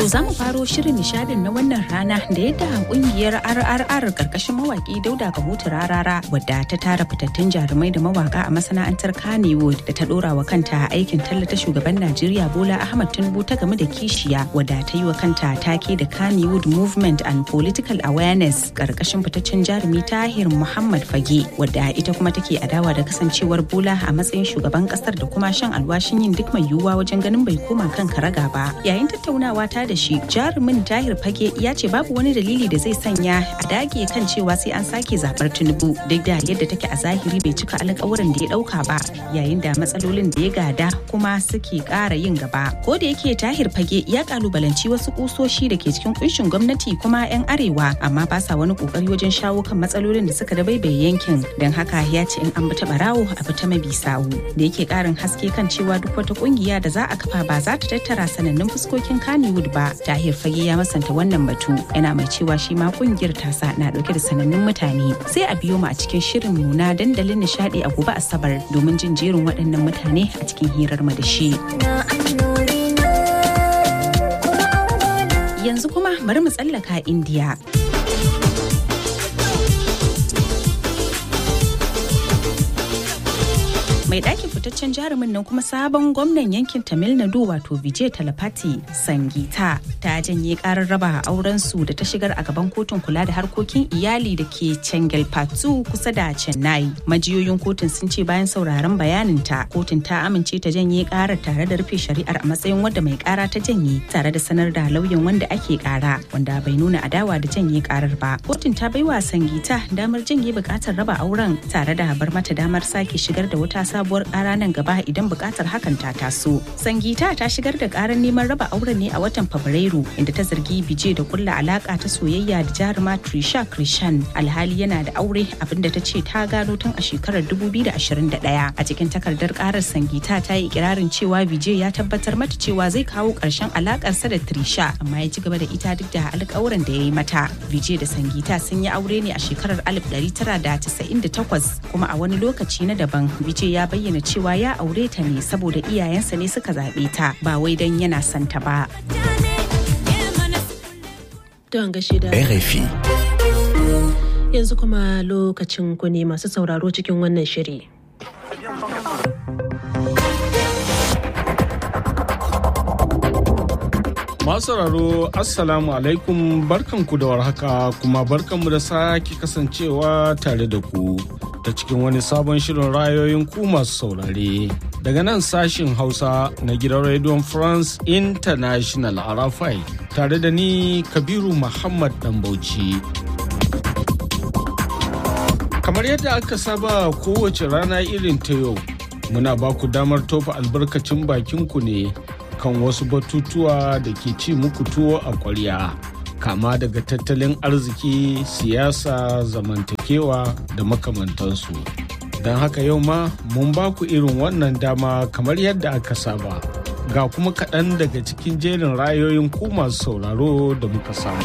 za mu faro shirin nishadin na wannan rana da yadda kungiyar RRR karkashin mawaki Dauda Kahutu Rarara wadda ta tara fitattun jarumai da mawaka a masana'antar Kannywood da ta dora wa kanta aikin tallata shugaban Najeriya Bola Ahmad Tinubu ta game da kishiya wadda ta yi wa kanta take da Kannywood Movement and Political Awareness karkashin fitaccen jarumi Tahir Muhammad Fage wadda ita kuma take adawa da kasancewar Bola a matsayin shugaban kasar da kuma shan alwashin yin duk mai yiwuwa wajen ganin bai koma kan karaga ba. Yayin tattaunawa ta da shi jarumin Tahir Fage ya ce babu wani dalili da zai sanya a dage kan cewa sai an sake zabar Tinubu duk da yadda take a zahiri bai cika alƙawarin da ya dauka ba yayin da matsalolin da ya gada kuma suke ƙara yin gaba. Ko da yake Tahir Fage ya kalubalanci wasu kusoshi da ke cikin kunshin gwamnati kuma 'yan arewa amma ba sa wani kokari wajen shawo kan matsalolin da suka dabaibaye yankin don haka ya ce in an bi ta barawo a bi ta mabi sawu da yake ƙarin haske kan cewa duk wata kungiya da za a kafa ba za ta tattara sanannun fuskokin Kannywood ba Tahir Fage ya masanta wannan batu yana mai cewa shi ma kungiyar tasa na dauke da sanannun mutane sai a biyo mu a cikin shirin mu na dandalin nishadi a gobe asabar domin jin jerin waɗannan mutane a cikin hirar mu da shi. Yanzu kuma bari mu tsallaka Indiya. mai ɗakin fitaccen jarumin nan kuma sabon gwamnan yankin tamil nadu wato vijay talapati sangita ta janye karar raba auren su da ta shigar a gaban kotun kula da harkokin iyali da ke chengalpattu kusa da chennai majiyoyin kotun sun ce bayan sauraron bayanin ta kotun ta amince ta janye karar tare da rufe shari'ar a matsayin wadda mai kara ta janye tare da sanar da lauyan wanda ake kara wanda bai nuna adawa da janye karar ba kotun ta baiwa sangita damar janye bukatar raba auren tare da bar mata damar sake shigar da wata sabuwar kara nan gaba idan bukatar hakan ta taso. Sangita ta shigar da karar neman raba auren ne a watan Fabrairu inda ta zargi Bije da kulla alaka ta soyayya da jaruma Trisha Krishan alhali yana da aure abinda ta ce ta gano tun a shekarar 2021. A cikin takardar karar Sangita ta yi ikirarin cewa Bije ya tabbatar mata cewa zai kawo karshen alakarsa da Trisha amma ya ci gaba da ita duk da alƙawuran da ya yi mata. Bije da Sangita sun yi aure ne a shekarar 1998 kuma a wani lokaci na daban Bije ya bayyana cewa ya aure ta ne saboda iyayensa ne suka zaɓe ta ba wai don yana son ta ba. Don gashi da RFI. Yanzu kuma lokacin ku ne masu sauraro cikin wannan shiri. Masu sauraro Assalamu alaikum barkanku da warhaka kuma barkanmu da sake kasancewa tare da ku ta cikin wani sabon shirin rayoyin ku masu saurare. Daga nan sashin Hausa na gidan Radio France International Arafai tare da ni Kabiru Muhammad Dambauci. Kamar yadda aka saba kowace rana irin ta yau, muna ba ku damar tofa albarkacin bakinku ne. kan wasu batutuwa da ke ci muku tuwo a ƙwarya kama daga tattalin arziki siyasa zamantakewa da makamantansu don haka yau ma mun ba ku irin wannan dama kamar yadda aka saba ga kuma kaɗan daga cikin jerin rayoyin ku masu sauraro da muka samu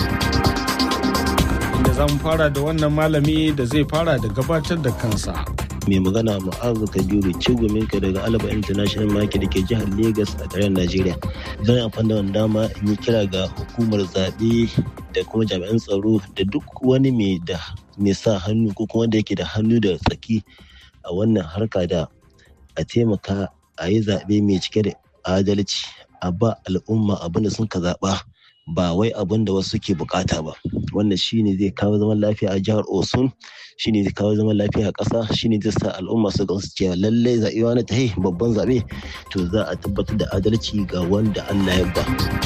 inda za mu fara da wannan malami da zai fara da gabatar da kansa mai magana mu'azu kabiru cigumin ka daga alaba international market da ke jihar lagos a tarayyar najeriya zan amfani da wani dama in yi kira ga hukumar zaɓe da kuma jami'an tsaro da duk wani mai da mai sa hannu ko kuma wanda yake da hannu da tsaki a wannan harka da a taimaka a yi zaɓe mai cike da adalci a ba al'umma abin da sun ka zaɓa ba wai abin da wasu ke bukata ba wannan shine zai kawo zaman lafiya a jihar osun shine zai kawo zaman lafiya a ƙasa shine zai sa al'umma su gamsu cewa lallai zaɓe wani ta babban zaɓe to za a tabbatar da adalci ga wanda Allah ya ba.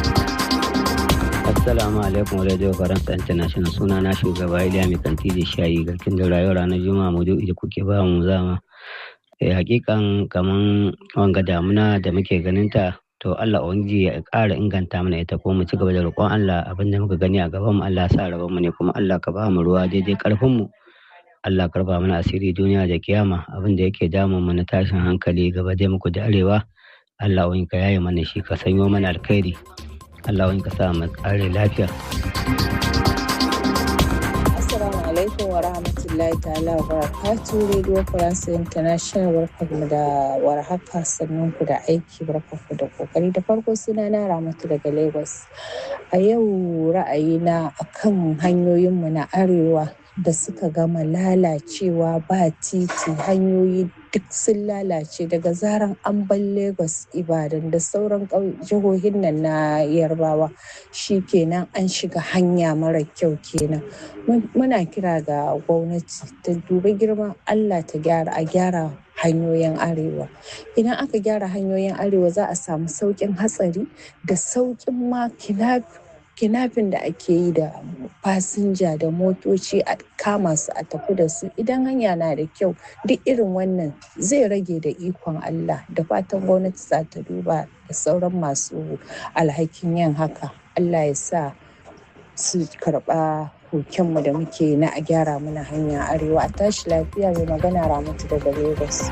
Assalamu alaikum Radio Faransa International suna na shugaba Iliya mai kanti da shayi garkin da rayuwa ranar Juma'a mu da kuke ba mu zama. Eh, hakikan kaman wanga damuna da muke ganin ta to Allah ubangiji ya ƙara inganta mana ita ko mu ci gaba da roƙon Allah abin da muka gani a gaban mu Allah sa rabon mu ne kuma Allah ka ba mu ruwa daidai karfin mu Allah karba mana asiri duniya da kiyama abin da yake damun mu na tashin hankali gaba dai muku da arewa Allah wani ka yaye mana shi ka sanyo mana alkhairi Allah wani ka sa mu tsare lafiya Assalamu alaikum wa rahmatullahi rahmatullahi ta'ala wa barakatu Radio France International barkanmu da warhaka sannan ku da aiki barkanku da kokari da farko suna na Ramatu daga Lagos. A yau ra'ayina akan hanyoyinmu na arewa da suka gama lalacewa ba titi hanyoyi duk sun lalace daga zaran an bar lagos ibadan da sauran jihohin nan na yarbawa shi kenan an shiga hanya mara kyau kenan muna kira ga gwamnati ta dubi girman allah ta gyara a gyara hanyoyin arewa idan aka gyara hanyoyin arewa za a samu sauƙin hatsari da sauƙin ma kinafin da ake yi da fasinja da motoci a kama su a tafi da su idan hanya na da kyau duk irin wannan zai rage da ikon Allah da fatan gwamnati za ta duba da sauran masu alhakin yin haka Allah ya sa su karba kokenmu da muke na a gyara mana hanya arewa a tashi lafiya mai magana ramatu daga Lagos.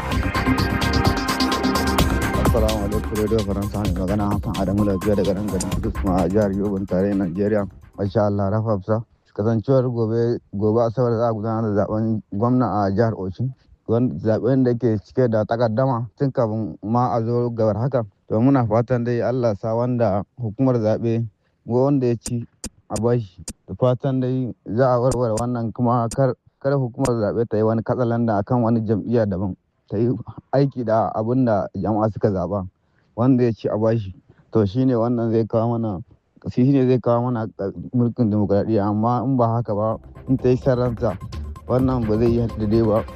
Assalamu alaikum Radio Faransa mai magana Hassan Adamu lafiya daga nan garin Kudus a jihar Yobe tarayyar Najeriya. Masha Allah Rafafsa. Kasancewar gobe gobe Asabar za a gudanar da zaben gwamna a jihar Oshin. Zaben da ke cike da takaddama tun kafin ma a zo gabar haka. To muna fatan dai Allah sa wanda hukumar zaɓe wanda ya ci a bashi. Da fatan dai za a warware wannan kuma kar kada hukumar zaɓe ta yi wani katsalanda akan wani jam'iyya daban. ta yi aiki da abin da jama'a suka zaba wanda ya ci a bashi to shine wannan zai kawo mana shi ne zai kawo mana mulkin demokradiyya amma in ba haka ba in ta yi sarranta wannan ba zai yi daidai ba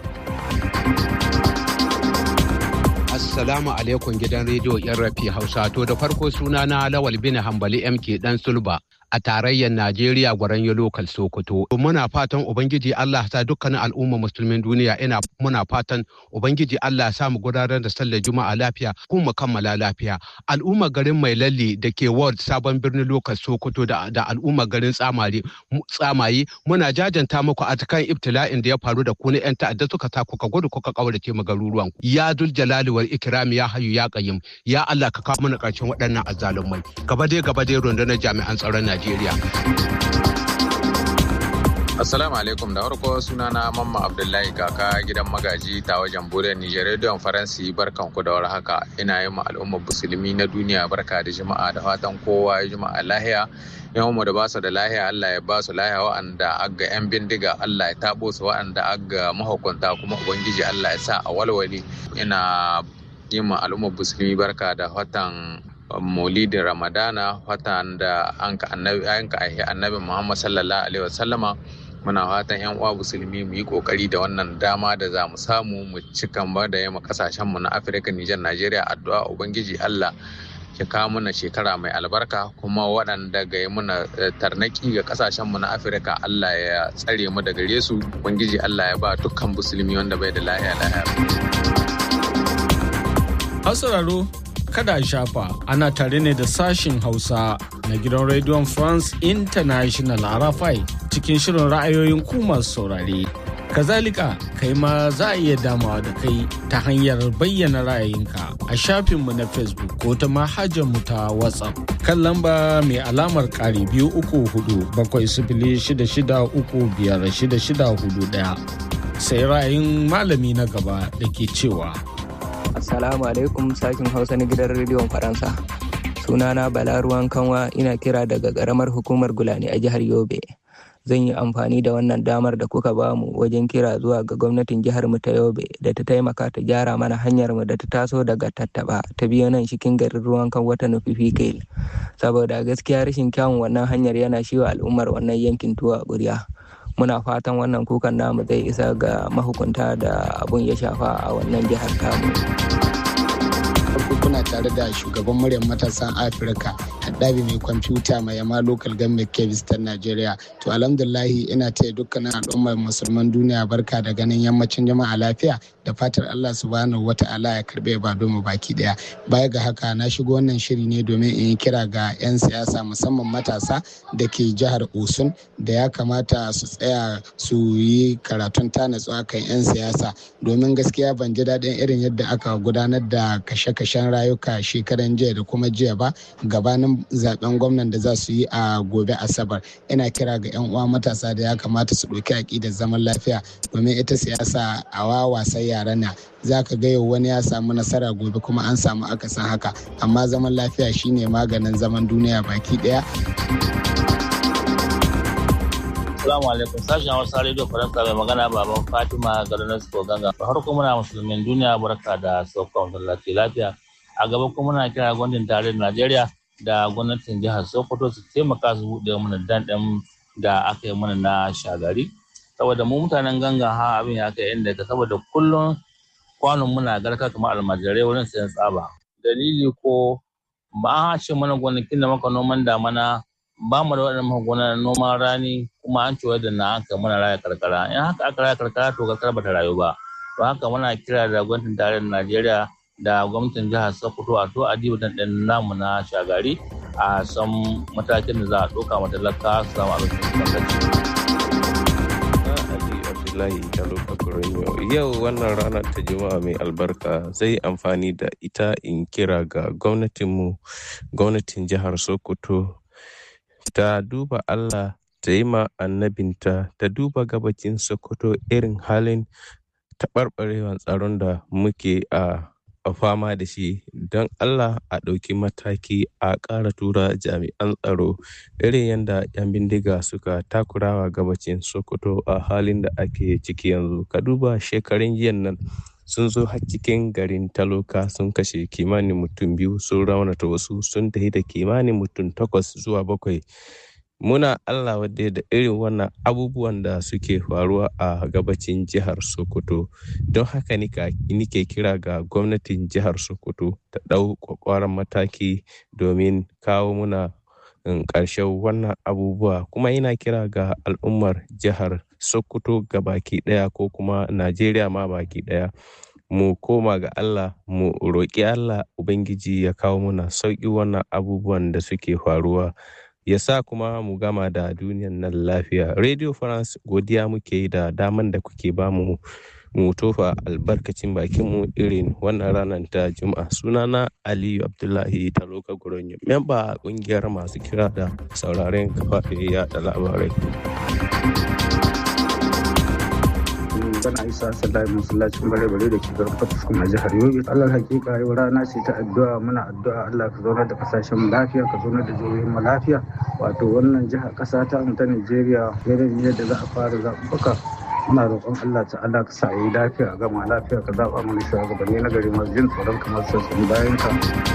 Assalamu alaikum gidan rediyo yan rafi Hausa to da farko suna na Lawal bin Hambali MK dan Sulba a tarayyar Najeriya gwaran ya lokal Sokoto. Muna fatan Ubangiji Allah ta dukkanin al'umma musulmin duniya ina muna fatan Ubangiji Allah ya mu gudanar da sallar Juma'a lafiya kuma kammala lafiya. Al'umma garin Mai Lalle da ke Ward Sabon Birnin Lokal Sokoto da, da al'umma garin Tsamari Tsamayi muna jajanta muku a kan ibtila'in da ya faru da ku na 'yan ta'adda suka sa kuka gudu kuka kaurace mu garuruwan. Ya dul jalali wal ikrami ya hayu ya qayyim ya Allah ka kawo mana ƙarshen waɗannan azzalumai. Gaba dai gaba dai rundunar jami'an tsaron Najeriya. Najeriya. Assalamu alaikum da farko sunana Mamma Abdullahi kaka gidan magaji ta wajen Buriyar Nijar Rediyon Faransi barkan ku da haka ina yi ma al'ummar musulmi na duniya barka da jama'a da fatan kowa ya jama'a lahiya yan mu da basu da lahiya Allah ya basu lahiya wa'anda aga yan bindiga Allah ya tabo su wa'anda aga mahukunta kuma ubangiji Allah ya sa a walwale ina yi ma al'ummar musulmi barka da watan maulidin ramadana watan da an ka annabi annabi muhammad sallallahu alaihi wasallama muna fatan yan uwa musulmi mu yi kokari da wannan dama da za mu samu mu ci ba da yamma kasashen mu na afirka nijar najeriya addu'a ubangiji allah ya kawo mana shekara mai albarka kuma waɗanda ga muna tarnaki ga kasashen mu na afirka allah ya tsare mu da gare su ubangiji allah ya ba dukkan musulmi wanda bai da lahiya lahiya sauraro kada a shafa ana tare ne da sashin hausa na gidan rediyon france international arafai cikin shirin ra'ayoyin ku masu saurare kazalika kai ma za a iya damawa da kai ta hanyar bayyana ra'ayinka a shafinmu na facebook ko ta mu ta whatsapp kan lamba mai alamar ƙari biyu uku hudu bakwai sifili shida shida uku biyar shida shida hudu ɗaya sai ra'ayin malami na gaba da ke cewa Assalamu alaikum sashin Hausa na gidan rediyon Faransa. Sunana Bala Ruwan Kanwa ina kira daga ƙaramar hukumar Gulani a jihar Yobe. Zan yi amfani da wannan damar da kuka bamu wajen kira zuwa ga gwamnatin jihar mu ta Yobe da ta taimaka ta gyara mana hanyar mu da ta taso daga Tattaba ta biyo nan cikin garin Ruwan Kanwa ta nufi Fikail. Saboda gaskiya rashin kyawun wannan hanyar yana shiwa al'ummar wannan yankin tuwa ƙuriya. muna fatan wannan kukan namu zai isa ga mahukunta da abun ya shafa a wannan jihar tamu. kuna tare da shugaban muryar matasan afirka haddabi mai kwamfuta mai yama local government kebis ta nigeria to alhamdulahi ina taya dukkanin al'ummar musulman duniya barka da ganin yammacin jama'a lafiya da fatar allah subhanahu wa ta'ala ya karbe ba mu baki daya baya ga haka na shigo wannan shiri ne domin in yi kira ga 'yan siyasa musamman matasa da ke jihar osun da ya kamata su tsaya su yi karatun ta natsuwa kan 'yan siyasa domin gaskiya ban ji daɗin irin yadda aka gudanar da kashe-kashen rayuka shekaran jiya da kuma jiya ba gabanin zaben zaben gwamnan da za su yi a gobe asabar ina kira ga yan uwa matasa da ya kamata su ɗauki aƙidar zaman lafiya domin ita siyasa a wawasan yara na za ka ga yau wani ya samu nasara gobe kuma an samu akasin haka amma zaman lafiya shine maganin zaman duniya baki ɗaya. Assalamu alaikum sashen Hausa Radio Faransa mai magana baban Fatima Galunas Ganga. Da farko muna musulmin duniya barka da sauƙon lafiya lafiya. A gaba kuma muna kira gwamnatin tarayyar Najeriya da gwamnatin jihar Sokoto su taimaka su buɗe mana dan ɗan da aka yi mana na shagari. Saboda mu mutanen ganga ha abin ya kai inda ka saboda kullum kwanon muna garka kamar almajirai wurin sayan tsaba. Dalili ko ba a ce mana gonakin da maka noman damana ba mu da waɗannan magungunan noman rani kuma an cewa da na haka muna raya karkara in haka aka raya karkara to karkara bata rayu ba to haka muna kira da gwamnatin tarayyar najeriya da gwamnatin jihar sokoto a to adiba dan ɗan namu na shagari a san matakin da za a ɗauka ma talaka su samu abincin Abdullahi Jalo Fakuranyo. Yau wannan rana ta Juma'a mai albarka zai amfani da ita in kira ga gwamnatinmu, gwamnatin jihar Sokoto ta duba Allah ta yi ma annabinta ta duba gabacin Sokoto irin halin taɓarɓarewan tsaron da muke a fama da shi don Allah a ɗauki mataki a ƙara tura jami'an tsaro irin yadda 'yan bindiga suka takurawa gabacin Sokoto a halin da ake ciki yanzu. Ka duba shekarun jiyan nan sun zo har cikin garin taloka sun kashe kimanin mutum biyu sun raunata wasu sun tafi da kimanin mutum takwas zuwa bakwai muna allah wadda da irin wannan abubuwan da suke faruwa a gabacin jihar sokoto don haka nike kira ga gwamnatin jihar sokoto ta ɗau kwakwaran mataki domin kawo muna ƙarshen wannan abubuwa kuma ina kira ga al'ummar jihar sokoto ga baki ɗaya ko kuma najeriya ma baki ɗaya mu koma ga allah mu roƙi allah ubangiji ya kawo muna sauƙi wannan abubuwan da suke faruwa ya sa kuma mu gama da duniyan nan lafiya radio france godiya muke yi da daman da kuke bamu mu tofa albarkacin bakinmu irin wannan ranar ta juma'a sunana aliyu abdullahi taloka guronyo memba kungiyar masu kira da sauraren kafafen yada labarai bana isa sallahi masallacin bare bare da ke garin fataskum a jihar yobe allah hakika yau rana ce ta addu'a muna addu'a allah ka zaunar da kasashen lafiya ka zaunar da jihohin mu lafiya wato wannan jihar kasa ta mu ta nigeria yanayin yadda za a fara zaɓuɓɓuka muna roƙon allah ta allah ka sa yi lafiya gama lafiya ka zaɓa mana shugabanni na gari masu jin tsoron kamar sassan bayan ka.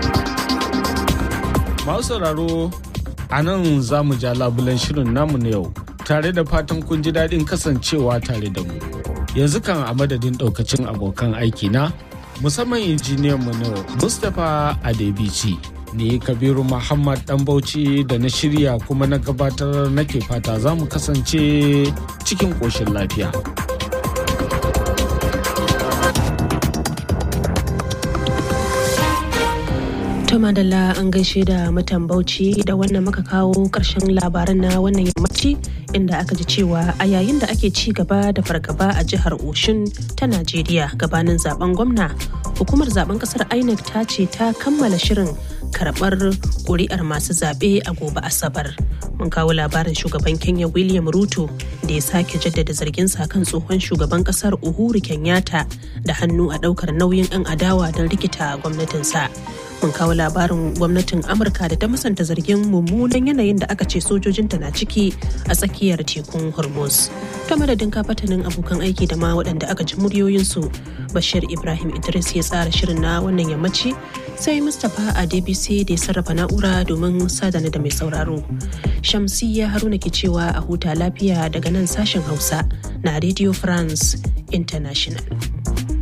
masu sauraro a nan za mu ja labulen shirin namu na yau tare da fatan kun ji daɗin kasancewa tare da mu yanzu kan a madadin ɗaukacin abokan aiki na musamman injiniyan mu na mustapha adebici ne kabiru muhammad dan bauchi da na shirya kuma na gabatar nake fata za mu kasance cikin ƙoshin lafiya To madalla an gaishe da mutan Bauchi da wannan muka kawo ƙarshen labaran na wannan yammaci inda aka ji cewa a yayin da ake ci gaba da fargaba a jihar Oshun ta Najeriya gabanin zaben gwamna hukumar zaben kasar INEC ta ce ta kammala shirin karɓar ƙuri'ar masu zaɓe a gobe Asabar. Mun kawo labarin shugaban Kenya William Ruto da ya sake jaddada zargin sa kan tsohon shugaban kasar Uhuru Kenyatta da hannu a ɗaukar nauyin 'yan adawa don rikita gwamnatinsa. mun kawo labarin gwamnatin amurka da ta musanta zargin mummunan yanayin da aka ce sojojinta na ciki a tsakiyar tekun hormuz ta madadin kafatanin abokan aiki da ma waɗanda aka ji muryoyinsu bashir ibrahim idris ya tsara shirin na wannan yammaci sai mustapha a dbc da ya sarrafa na'ura domin sadana da mai sauraro shamsiyya haruna ke cewa a huta lafiya daga nan sashen hausa na radio france international